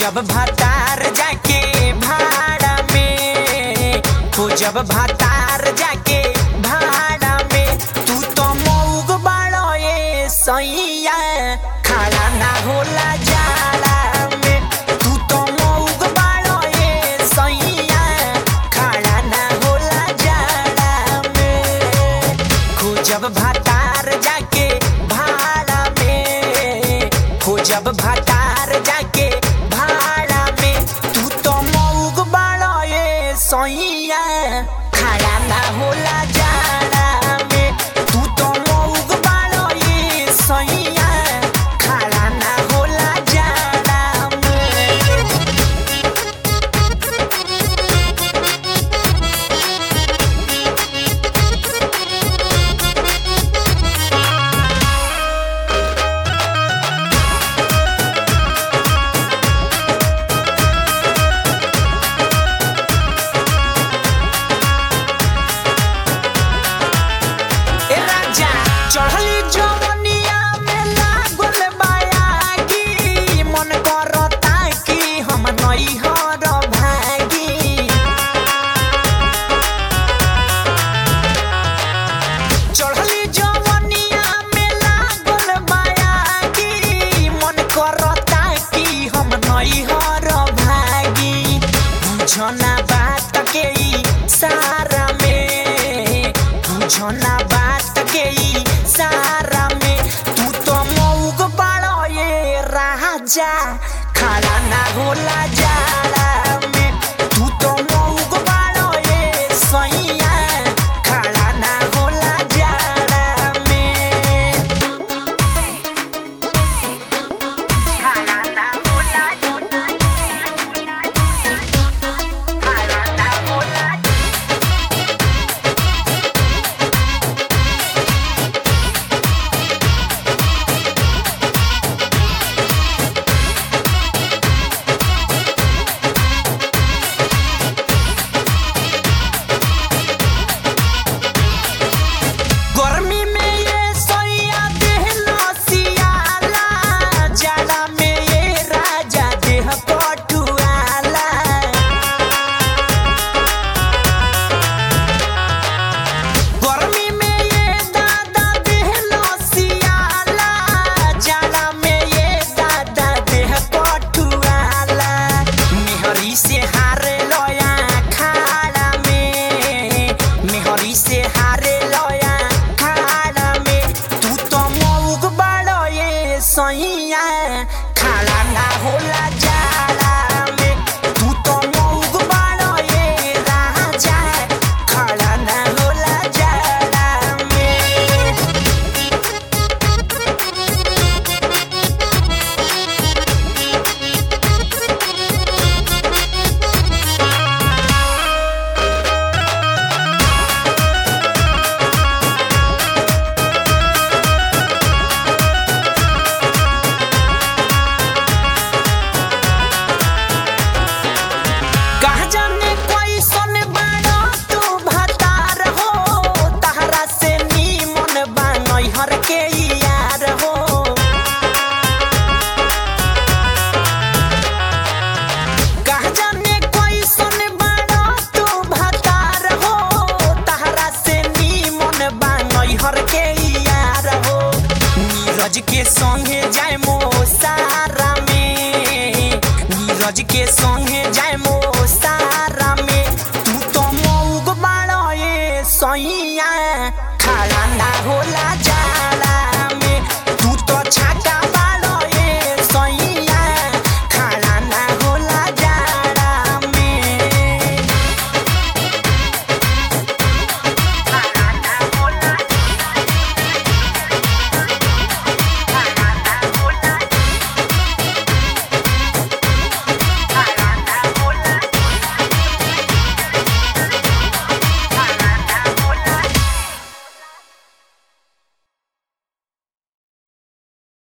जब भतार जाके भाड़ा में हो जब भतार जाके भाड़ा में तू तो मऊग बाड़ो ए सैया खड़ा ना होला जाड़ा में तू तो मऊग बाड़ो ए सैया खड़ा ना होला जाड़ा में खोजब भतार जाके भाड़ा में खोजब भतार जाके भाड़ा में तू तो मऊग बाड़ो ए सैया खड़ा ना होला जाड़ा में तू तो मऊग बाड़ो ए सैया खड़ा ना होला जाड़ा में ए राजा चढ़ली जवनिया में लागल बायागी मन करता कि हम नैहर भागी चढ़ली जवनिया में लागल बायागी मन करता कि हम नैहर भागी बुझना बात के ई सारा में बुझना बात के ई सारा में तू तो मऊग बाड़ो ये राजा खड़ा ना होला जाड़ा में तू तो मऊग बाड़ो ये सैया खड़ा ना होला जाड़ा में खड़ा ना होला खड़ा ना होला गर्मी में ये सोया देह लसियाला जाड़ा में ये राजा देह कटुआला गर्मी में ये दादा देह लसियाला जाड़ा में ये दादा देह कटुआला मेहरी से हारे लोया खाड़ा में मेहरी से हारे लोया खाड़ा में तू तो मऊग बाड़ो ये सैया खाड़ा ना होला